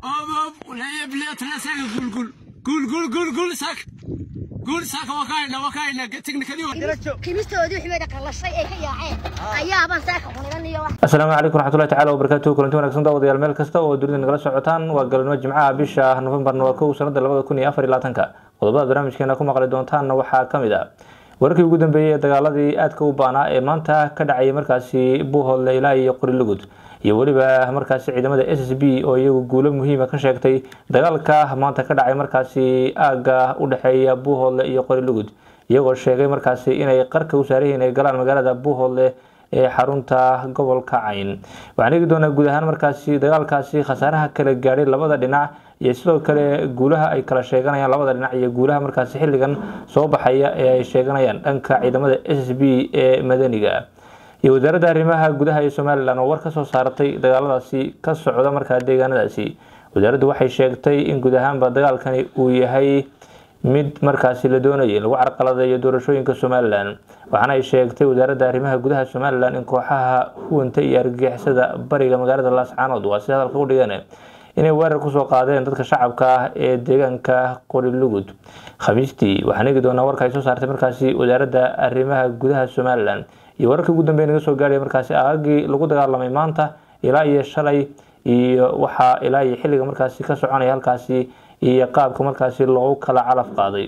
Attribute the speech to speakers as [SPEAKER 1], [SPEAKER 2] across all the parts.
[SPEAKER 1] kimistoodii wixii bay dhaqalashay ay ka yaaceen ayaabaan saaka cuniganiyo wax
[SPEAKER 2] asalaamu calaykum raxmatullahi tacala wabarakaatu kulanti wanagsan daawadayaal meel kasta oo dunida nagala socotaan waa galabnimo jimcaha bisha nofembarna waa kow sanada labada kun iyo afar iyo labaatanka qodobada barnaamijkeena ku maqli doontaanna waxaa ka mid ah wararkii ugu dambeeyey ee dagaaladii aadka u baanaa ee maanta ka dhacayay markaasi buuhoodle ilaa iyo qorilugud iyo weliba markaasi ciidamada s s b oo iyagu guulo muhiima ka sheegtay dagaalka maanta ka dhacay markaasi aagga u dhexeeya buuhoodle iyo qorilugud iyagoo sheegay markaasi inay qarka u saarayihiin ay galaan magaalada buuhoodle ee xarunta gobolka cayn waxaan eegi doonaa guud ahaan markaasi dagaalkaasi khasaaraha kala gaadhay labada dhinac iyo sidoo kale guulaha ay kala sheeganayaan labada dhinac iyo guulaha markaasi xilligan soo baxaya ee ay sheeganayaan dhanka ciidamada s s b ee madaniga iyo wasaaradda arrimaha gudaha ee somalilan oo war ka soo saaratay dagaaladaasi ka socda markaa deegaanadaasi wasaaraddu waxay sheegtay in guud ahaanba dagaalkani uu yahay mid markaasi la doonayay in lagu carqaladeeyo doorashooyinka somalilan waxaana ay sheegtay wasaaradda arrimaha gudaha somalilan in kooxaha huwanta iyo argagixisada bariga magaalada laascaanood waa sida hadalka u dhigeen inay weerar kusoo qaadeen dadka shacabka ah ee deegaanka qorilugud khamiistii waxaan eegi doonaa warka ay soo saartay markaasi wasaaradda arrimaha gudaha somalilan iyo wararka ugu dambeya naga soo gaadhaya markaasi aagagii lagu dagaalamay maanta ilaa iyo shalay iyo waxaa ilaa iyo xilliga markaasi ka soconaya halkaasi iyo qaabka markaasi loogu kala calaf qaaday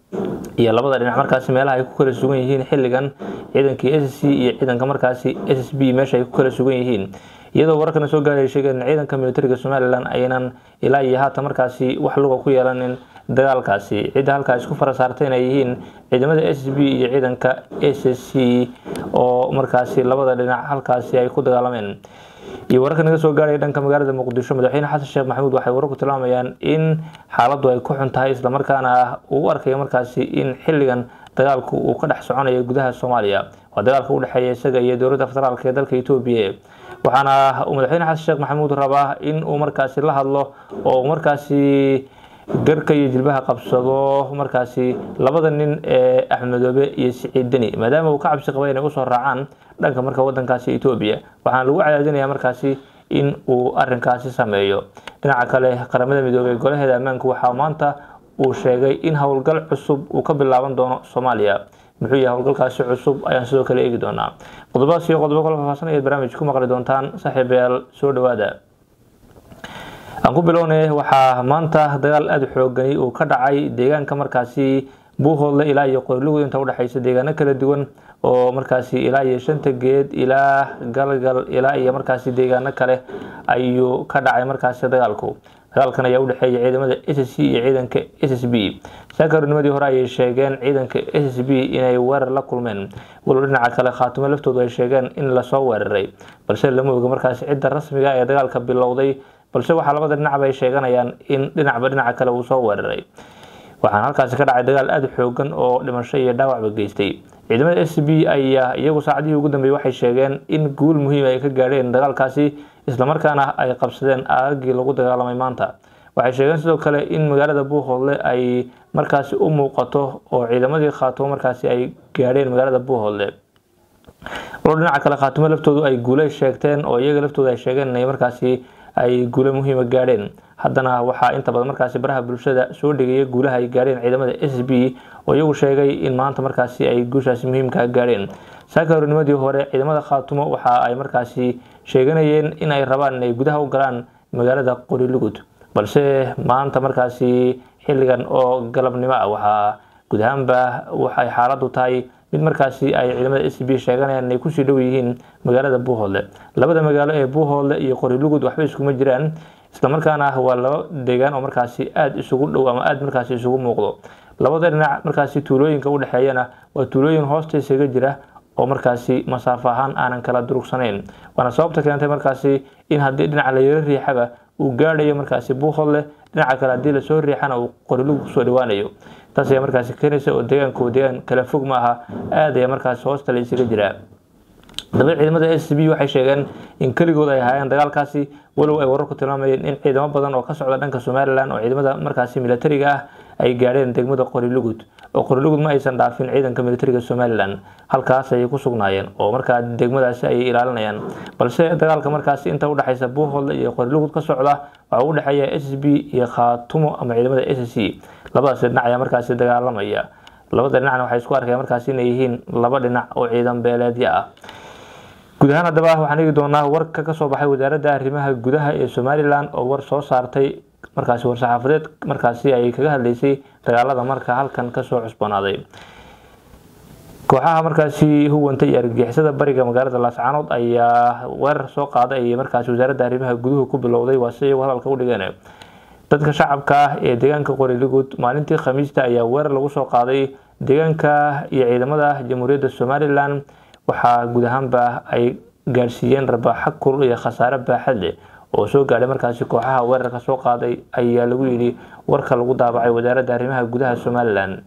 [SPEAKER 2] iyo labada dhinac markaasi meelaha ay ku kala sugan yihiin xilligan ciidankii s c iyo ciidanka markaasi s s b meesha ay ku kala sugan yihiin iyadoo wararkana soo gaaraya sheegeen ciidanka militariga somalilan aynan ilaa iyo haatan markaasi wax luga ku yeelanin dagaalkaasi cidda halkaa isku fara saartay inay yihiin ciidamada s b iyo ciidanka s s c oo markaasi labada dhinac halkaasi ay ku dagaalameen iyo wararka naga soo gaaraya dhanka magaalada muqdisho madaxweyne xasan sheekh maxamuud waxay wararku tilmaamayaan in xaaladdu ay ku xun tahay islamarkaana uu u arkayo markaasi in xilligan dagaalku uu ka dhex soconayo gudaha soomaaliya waa dagaalka u dhexeeya isaga iyo dowladda federaalk ee dalka etoobiya waxaana uu madaxweyne xasan sheekh maxamuud rabaa in uu markaasi la hadlo oo markaasi garka iyo jilbaha qabsado markaasi labada nin ee axmedoobe iyo siciid deni maadaama uu ka cabsi qabay inay usoo raacaan dhanka marka wadankaasi etoobiya waxaana lagu cadaadinaya markaasi in uu arinkaasi sameeyo dhinaca kale qaramada midoobey golaheeda ammaanku waxaa maanta uu sheegay in howlgal cusub uu ka bilaaban doono soomaaliya muxuu yahay howlgalkaasi cusub ayaan sidoo kale eegi doonaa qodobadaas iyo qodobo kala faahfaahsan ayaad barnaamij ku maqli doontaan saaxiibayaal soo dhawaada aan ku bilownay waxaa maanta dagaal aada xoogani uu ka dhacay deegaanka markaasi buuhoodle ilaa iyo qorilugud inta udhexeysa deegaano kala duwan oo markaasi ilaa iyo shanta geed ilaa galgal ilaa iyo markaasi deegaano kale ayuu ka dhacay markaasi dagaalku dagaalkan ayaa udhexeeya ciidamada s s c iyo ciidanka s s b sakarnimadii hore ayay sheegeen ciidanka s s b inay weerar la kulmeen walow dhinaca kale khaatimo laftoodu ay sheegeen in lasoo weeraray balse lama oga markaasi cidda rasmiga ee dagaalka bilowday balse waxaa labada dhinacba ay sheeganayaan in dhinacba dhinaca kale uu soo weeraray waxaana halkaasi ka dhacay dagaal aada xoogan oo dhimasho iyo dhaawacba geystay ciidamada s b ayaa iyagu saacadihii ugu dambeeyey waxay sheegeen in guul muhiim ay ka gaadheen dagaalkaasi islamarkaana ay qabsadeen aagagii lagu dagaalamay maanta waxay sheegeen sidoo kale in magaalada buuhoodle ay markaasi u muuqato oo ciidamadii khaatimo markaasi ay gaadheen magaalada buuhoodle walo dhinaca kale khaatimo laftoodu ay guulay sheegteen oo iyaga laftooda ay sheegeen inay markaasi ay guulo muhiima gaadheen haddana waxaa inta badan markaasi baraha bulshada soo dhigaya guulaha ay gaadheen ciidamada s b oo iyagu sheegay in maanta markaasi ay guushaasi muhiimkaa gaadheen saakaorinimadii hore ciidamada khaatumo waxa ay markaasi sheeganayeen in ay rabaan inay gudaha u galaan magaalada qorilugud balse maanta markaasi xilligan oo galabnimo ah waxaa guud ahaanba waxay xaaladdu tahay mid markaasi ay ciidamada s b sheeganayaan inay kusii dhow yihiin magaalada buuhoodle labada magaalo ee buuhoodle iyo qorilugud waxba iskuma jiraan islamarkaana waa laba deegaan oo markaasi aada isugu dhow ama aada markaasi isugu muuqdo labada dhinac markaasi tuulooyinka udhexeeyana waa tuulooyin hoosta isaga jira oo markaasi masaafo ahaan aanan kala durugsanayn waana sababta keentay markaasi in haddii dhinaca la yaro riixaba uu gaadhayo markaasi buuhoodle dhinaca kale haddii lasoo riixana uu qorilugud kusoo dhawaanayo taas ayaa markaasi keenaysa oo deegaanku deegaan kala fog ma aha aada ayaa markaasi hoosta la isaga jiraa daba ciidamada s b waxay sheegeen in keligood ay ahaayeen dagaalkaasi walow ay wararku tilmaamayeen in ciidamo badan oo ka socda dhanka somalilan oo ciidamada markaasi militariga ah ay gaadheen degmada qorilugud oo qorilugud ma aysan dhaafin ciidanka militariga somalilan halkaas ayay ku sugnaayeen oo markaa degmadaasi ayay ilaalinayaan balse dagaalka markaasi inta udhexaysa buuhoodle iyo qorilugud ka socda waxaa u dhexeeya s b iyo khaatumo ama ciidamada s c labadaas dhinac ayaa markaasi dagaalamaya labada dhinacna waxay isku arkeen markaasi inay yihiin laba dhinac oo ciidan beeleedya ah guud ahaan haddaba waxaan eegi doonaa warka kasoo baxay wasaaradda arrimaha gudaha ee somalilan oo war soo saartay markaasi war-saxaafadeed markaasi ay kaga hadleysay dagaalada marka halkan kasoo cusboonaaday kooxaha markaasi huwanta iyo argagixisada bariga magaalada laascaanood ayaa weerar soo qaaday ay markaasi wasaaradda arrimaha guduhu ku bilowday waa si iyagu hadalka u dhigeen dadka shacabka ah ee deegaanka qoriligud maalintii khamiista ayaa weerar lagu soo qaaday deegaanka iyo ciidamada jamhuuriyadda somalilan waxaa guud ahaanba ay gaadhsiiyeen rabaaxo kulul iyo khasaare baaxad leh oo soo gaadhay markaasi kooxaha weerarka soo qaaday ayaa lagu yidhi warka lagu daabacay wasaaradda arrimaha gudaha somalilan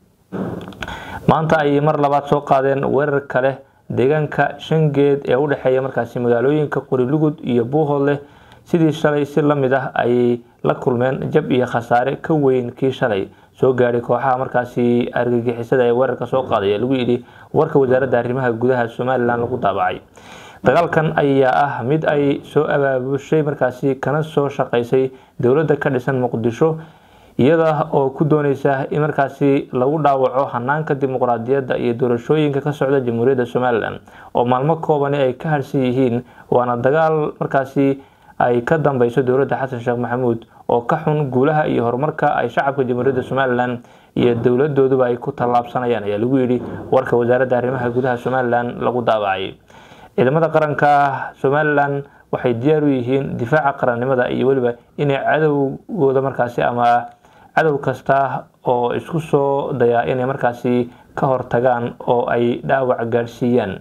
[SPEAKER 2] maanta ayay mar labaad soo qaadeen weerar kale deegaanka shangeed ee u dhexeeya markaasi magaalooyinka qorilugud iyo buuhoodleh sidii shalay si la mid ah ayay la kulmeen jab iyo khasaare ka weyn kii shalay soo gaadhay kooxaha markaasi argagixisada ee weerarka soo qaaday lagu yidhi warka wasaaradda arrimaha gudaha somalilan lagu daabacay dagaalkan ayaa ah mid ay soo abaabushay markaasi kana soo shaqaysay dowladda ka dhisan muqdisho iyada oo ku dooneysa in markaasi lagu dhaawaco hanaanka dimuqraadiyadda iyo doorashooyinka ka socda jamhuuriyadda somalilan oo maalmo koobani ay ka harsan yihiin waana dagaal markaasi ay ka dambeyso dowladda xasan sheekh maxamuud oo ka xun guulaha iyo horumarka ay shacabka jamhuuriyadda somalilan iyo dowladooduba ay ku tallaabsanayaan ayaa lagu yidhi warka wasaaradda arrimaha gudaha somalilan lagu daabacay ciidamada qaranka somalilan waxay diyaar u yihiin difaaca qarannimada iyo weliba inay cadowgooda markaasi ama cadow kasta oo isku soo dayaa inay markaasi ka hortagaan oo ay dhaawac gaadhsiiyaan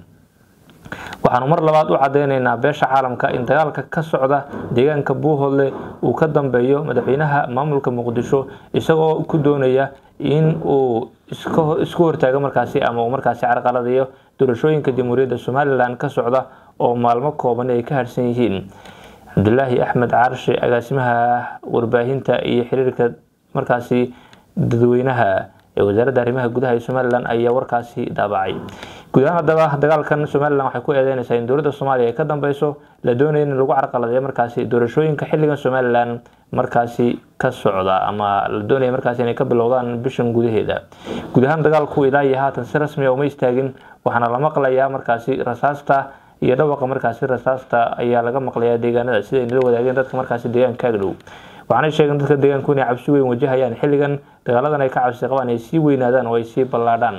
[SPEAKER 2] waxaanu mar labaad u cadeyneynaa beesha caalamka in dagaalka ka socda deegaanka buuhoodle uu ka dambeeyo madaxweynaha maamulka muqdisho isagoo ku doonaya in uu isku hortaago markaasi ama uu markaasi carqaladayo doorashooyinka jamhuuriyadda somalilan ka socda oo maalmo kooban ay ka harsan yihiin cabdulaahi axmed caarshe agaasimaha warbaahinta iyo xiriirka markaasi dadweynaha ee wasaaradda arrimaha gudaha ee somalilan ayaa warkaasi daabacay guud ahaan haddaba dagaalkan somalilan waxay ku eedeynaysaa in dowladda soomaaliya ay ka dambeyso la doonaya in lagu carqaladeeyo markaasi doorashooyinka xilligan somalilan markaasi ka socda ama la doonaya markaasi inay ka bilowdaan bishan gudaheeda guud ahaan dagaalku ilaa iyo haatan si rasmi a uma istaagin waxaana la maqlayaa markaasi rasaasta iyo dhawaqa markaasi rasaasta ayaa laga maqlayaa deegaanada sida ay nala wadaageen dadka markaasi deegaanka agdhow waxaanay sheegeen dadka deegaanku inay cabsi weyn wajahayaan xilligan dagaaladan ay ka cabsi qabaan ay sii weynaadaan oo ay sii ballaadhaan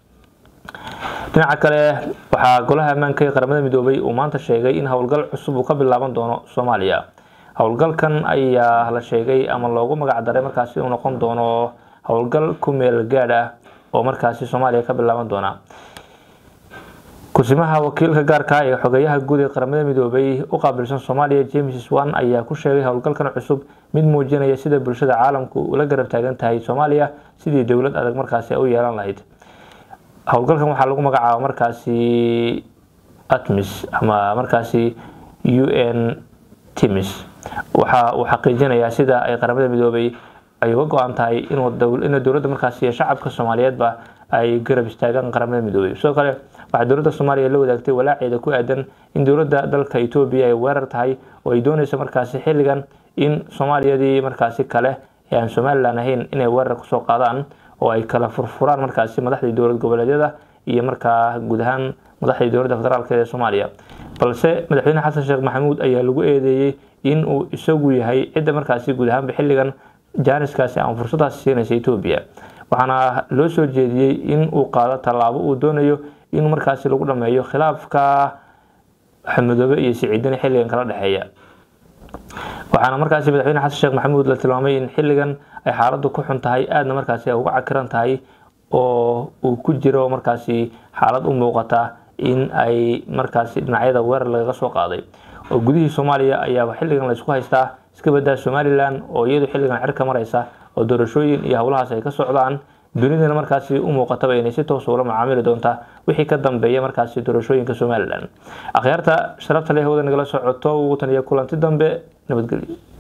[SPEAKER 2] dhinaca kale waxaa golaha ammaanka ee qaramada midoobay uu maanta sheegay in howlgal cusub uu ka bilaaban doono soomaaliya howlgalkan ayaa la sheegay ama loogu magac daray markaasi uu noqon doono howlgal ku meel gaadh ah oo markaasi soomaaliya ka bilaaban doona kusimaha wakiilka gaarka ee xogeyaha guud ee qaramada midoobay u qaabilsan soomaaliya james swan ayaa ku sheegay howlgalkan cusub mid muujinaya sida bulshada caalamku ula garab taagan tahay soomaaliya sidii dowlad adag markaasi u yeelan lahayd howlgalkan waxaa lagu magacaaba markaasi atmis ama markaasi u n timis waxa uu xaqiijinayaa sida ay qaramada midoobay ay uga go-an tahay in dowladda markaasi shacabka soomaaliyeedba ay garab istaagaan qaramada midoobay sidoo kale waxaa dowladda soomaaliya la wadaagtay walaaceeda ku aadan in dowladda dalka etoobiya ay weerar tahay oo ay dooneyso markaasi xilligan in soomaaliyadii markaasi kale ee aan somalilan ahayn inay weerar kusoo qaadaan oo ay kala furfuraan markaasi madaxdii dowlad goboleedyada iyo markaa guud ahaan madaxdii dowladda federaalk ee soomaaliya balse madaxweyne xasan sheekh maxamuud ayaa lagu eedeeyey in uu isagu yahay cidda markaasi guud ahaanba xilligan jaaniskaasi ama fursadaasi siinaysa etoobiya waxaana loo soo jeediyey in uu qaado tallaabo uu doonayo in markaasi lagu dhameeyo khilaafka xamudoobe iyo siciidani xilligan kala dhexeeya waxaana markaasi madaxweyne xasan sheekh maxamuud la tilmaamay in xilligan ay xaaladdu ku xun tahay aadna markaasi ay uga cakiran tahay oo uu ku jiro markaasi xaalad u muuqata in ay markaasi dhinacyada weerar lagaga soo qaaday oo gudihii soomaaliya ayaaba xilligan laysku haystaa iska badaa somalilan oo iyadu xilligan cirka maraysa oo doorashooyin iyo howlahaas ay ka socdaan dunidana markaasi u muuqataba inay si toos ula macaamili doonta wixii ka dambeeya markaasi doorashooyinka somalilan akhyaarta sharafta leh hawada nagala socoto tan iyo kulanti dambe nabadgelyo